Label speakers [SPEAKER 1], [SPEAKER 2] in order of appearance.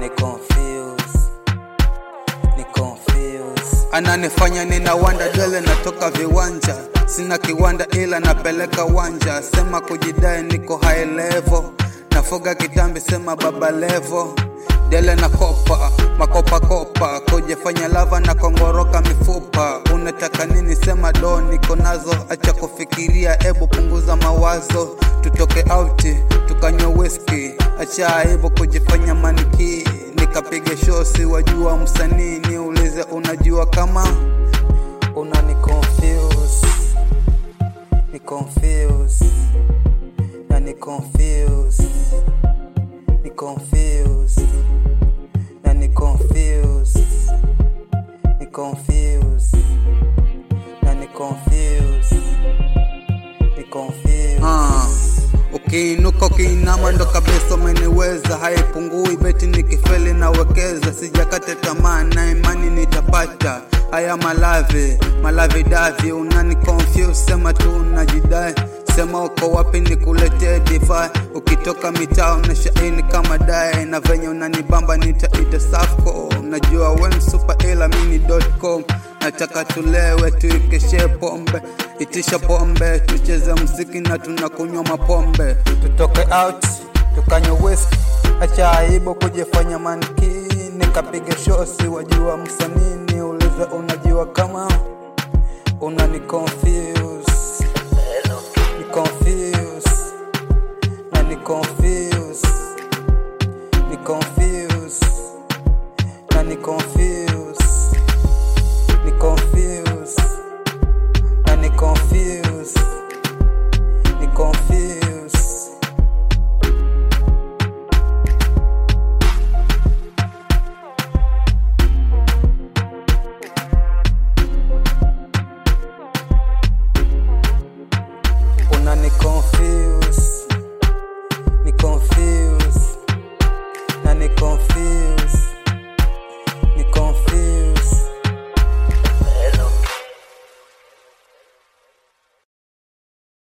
[SPEAKER 1] unani confuse ni confuse
[SPEAKER 2] ananifanya nina wanda dele natoka viwanja sina kiwanda ila napeleka wanja sema kujidai niko high level nafuga kitambi sema baba level dele na kopa makopa kopa kujifanya lava na kongoroka mifupa unataka nini sema do niko nazo acha kufikiria ebu punguza mawazo tutoke auti tukanywa whisky acha aibu kujifanya maniki nikapiga shosi wajua msanii niulize unajua kama
[SPEAKER 1] unani confuse ni confuse na ni confuse ni confuse na ni confuse ni confuse na ni confuse ni confuse
[SPEAKER 2] Ah, ukiinuka ukiinama ndo kabisa umeniweza, haipungui beti nikifeli nawekeza, sijakata tamaa na imani nitapata haya malavi malavi davi, unani confuse, sema tu unajidai sema uko wapi nikuletee divai, ukitoka mitaa unashaini kama dai, na venye unanibamba nitaita safco, najua we msupa ila mini.com nataka tulewe tuikeshe pombe itisha pombe tucheze mziki na tunakunywa mapombe tutoke out tukanywe whisky acha aibu kujifanya maniki nikapiga shosi wajua msanii niulize unajua kama unani confuse ni confuse na ni confuse ni confuse na ni confuse ni confuse na ni confuse ni confuse unani confuse ni confuse na ni confuse